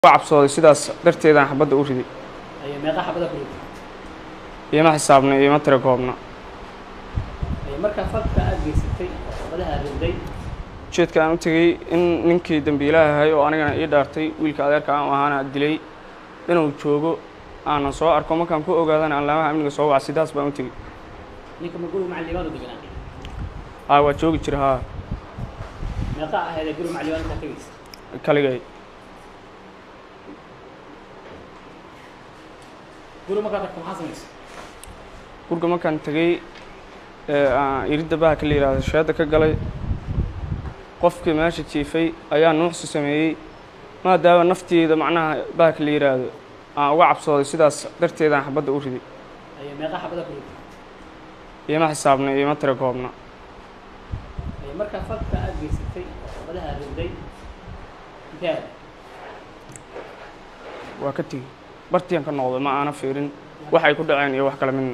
cabsooday sidaas darteedaan xabadda u riday Ayo meeqa xabada ku riday iima xisaabna iima tira koobna Ayo markaa falka aad geysatay oo xabadaha riday ujeedka aan u tegey in ninkii dambiilaha ahay oo anigana ii dhaartay wiilka adeerka aan u ahaana dilay inuu joogo aanan soo arko markaan ku ogaadana aan laamaha amniga soo waca sidaas baan u tegey ninka ma guriga macallimaad u deganaa haa waa joogi jira haa meeqa ahayd ee guriga macallimaad intaa tegaysa kaligay guriga markaa tagto maxaa samaysa gurga markaan tegey ee aan iridda baha ka la yidhaahdo sheedda ka galay qofkii meesha jiifay ayaa nuuxsi sameeyey maadaama nafteeda macnaha baha ka la yidhaahdo aan uga cabsooday sidaas darteedaan xabadda u riday Ayo meeqa xabada ku riday iima xisaabna iima tira koobna Ayo markaa falka aad geysatay oo xabadaha riday intee aad waa ka tegey bartiyan ka noqday ma aana fiirin wax ay ku dhaceen iyo wax kale midna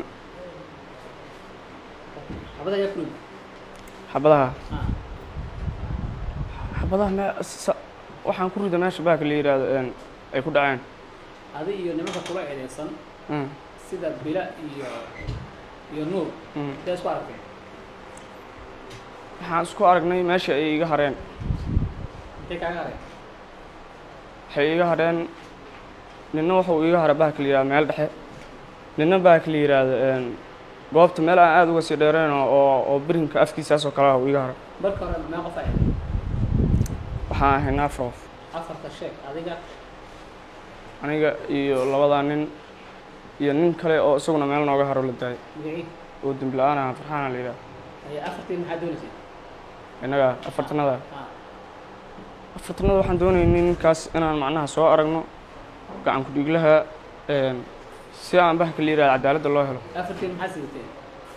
xabada ayaa ku riday xabadaha ah xabadaha me sa- waxaan ku rida meesha baha ka la yidhaahdo een ay ku dhaceen adi iyo nimanka kula eedeysan Mm, sida bila iyo iyo nuur mm. intee isku aragteen waxaan isku aragnay meesha ay iga hareen intee kaaga hareen waxay iga hadheen ninna wuxuu iga hara baha ka la yidhahdo meel dhexe ninna baha ka la yidhaahdo een goobta meel aan aada uga sii dheerayn oo oo- oo birinka afkiisaas oo kale ah uu iga hara marka hore mee qof ahayd waxaan ahay naafroof afarta sheeg adiga aniga iyo labadaa nin iyo nin kale oo isaguna meel nooga haro la daayay magacii oo dembi la-aan aha farxaana la yidhahdo ayo afartii maxaa doonaysay innaga afartanada ah afartanada waxaan doonaynay ninkaas inaan macnaha soo aragno gacan ku-dhiiglaha een si aan baha ka la yidhahdo cadaaladda loo helo afartii maxaa sidateen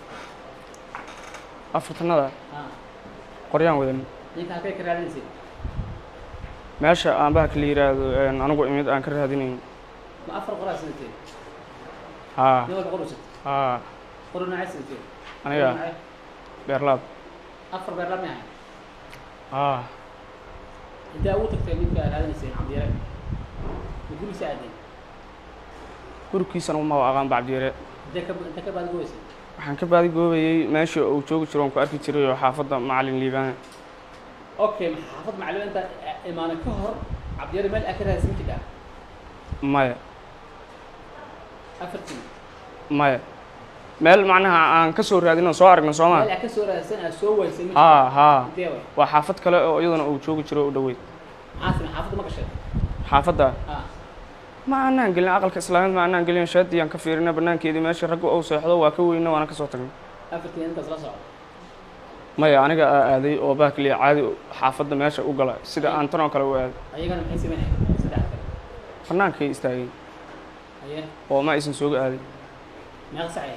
afartanada ah qoryaan wadan ninka halkay ka raadinaysay meesha aan baha ka la yidhaahdo een anigu imid aan ka raadinayn ma afar qoraa sidateen haa nin walba qor usat haa qor noocay sidateen aniga beerlaab afar beer lama ahay haa intee ugu tagtay ninka aad raadinaysay cabdiyare ma gurigiisa aadeen gurigiisana uma aqaan bacdiire intee ka intee ka baadgoysay waxaan ka baadi goobayey meesha uu joogi jiro oon ku arki jiray oo xaafadda macalin liibaan okay xaafad macallin inta imaana ka hor cabdiyare meel aa ka raadsan jirtaa maya afartii maya meel macnaha aan ka soo raadin oo soo aragno soo meel maa aa ka soo raadsan aa soo waysay ma haa haa intee way waa xaafad kale oo iyaduna uu joogi jiro u dhoweyd maxaa samay xaafadda ma gashay xaafadda ah ma aanaan gelin aqalka islaamiyad ma aanaan gelin shaadiyaan ka fiirina banaankeedii meesha ragga uu seexdo waa ka weyna waana ka soo tagnay afartii intaas la socdo maya aniga aa aaday oo baakliya caadi xaafadda meesha u gala sida aan tan oo kale u aaday ayagana maxay sameynayaan saddex kale bannaankay istaagay aye oo ma aysan sooga aaday meeqa sacay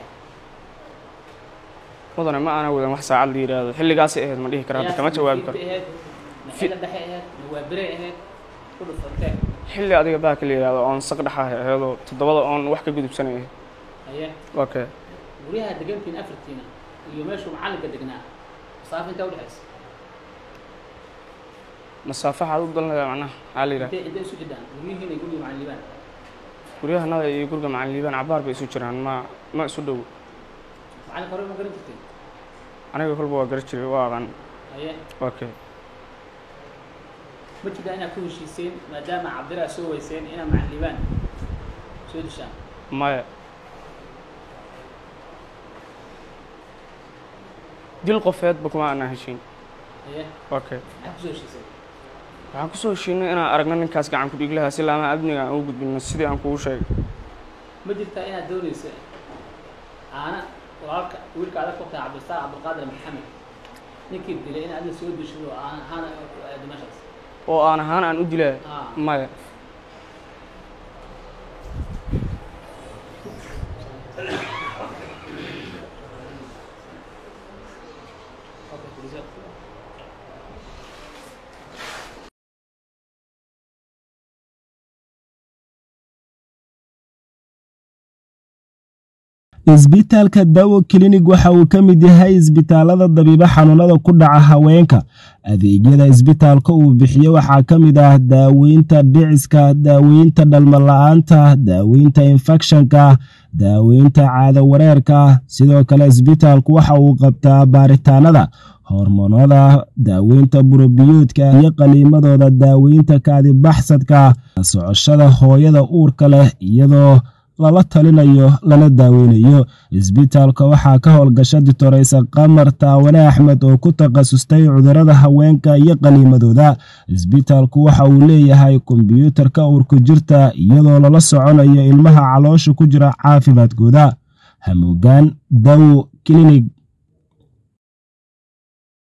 mudane ma aana wadan wax saacad la yidhaahdo xilligaasay ahayd ma dhihi kara hadda kama jawaabi karo ahayd maxayla dhexe ahayd mawaabire ahayd ku dhufantee xilli adiga baaka la yidhaahdo oon saq dhexahay ahaydoo toddobada oon wax ka gudubsanay ahayd aye okay guryaha degantiin afartiina iyo meeshuu macallinka degnaa masaafo intaa udhexaysa masaafaxaad u dalnaya macnaha maxaa la yidhaha intee intee isu jiddaan guryihiina guriga macallibaan guryahanada iyo guriga macalin liibaan cabaar bay isu jiraan ma ma isu dhow macallinka hore ma garan jirteen aniga kolba waa gara jiray waa aqaan aye okay ma jirtaa inaad ku heshiiseen maadaama cabdiraa soo weyseen inaad macallibaan soo dishaan maya dil qofeedba kuma aanaa heshiin aye okay maxaad kusoo heshiiseen waxaan kusoo heshiinay inaan aragno ninkaas gacan ku-dhiiglaha si laamaha amniga aan u gudbino sidii aan kugu sheegay ma jirtaa inaad doonaysa aana walaalka wiilka adag ku tahay cabdisaaq cabdilqaadir maxamed ninkii dilay in adna soo deshado oo aan ahaana aado meeshaas oo aan ahaan aan u dilaa ah maya okay fadhiiso isbitaalka dawo klinig waxa uu ka mid yahay isbitaalada dabiibo xanuunada ku dhaca haweenka adeegyada isbitaalka uu bixiyo waxaa ka mid ah daaweynta dhiciska daaweynta dhalmala-aanta daaweynta infekshanka daaweynta caado wareerka sidoo kale isbitaalku waxa uu qabtaa baaritaanada hormoonada daaweynta burobiyoodka iyo qaliimadooda daaweynta kaadibaxsadka socoshada hooyada uurka leh iyadoo lala talinayo lana daaweynayo isbitaalka waxaa ka howlgasha ditoreysa qamar taawane axmed oo ku takhasustay cudurada haweenka iyo qaliimadooda isbitaalku waxa uu leeyahay kombyuutarka uurku jirta iyadoo lala soconayo ilmaha caloosha ku jira caafimaadkooda hamuugaan dawo klinig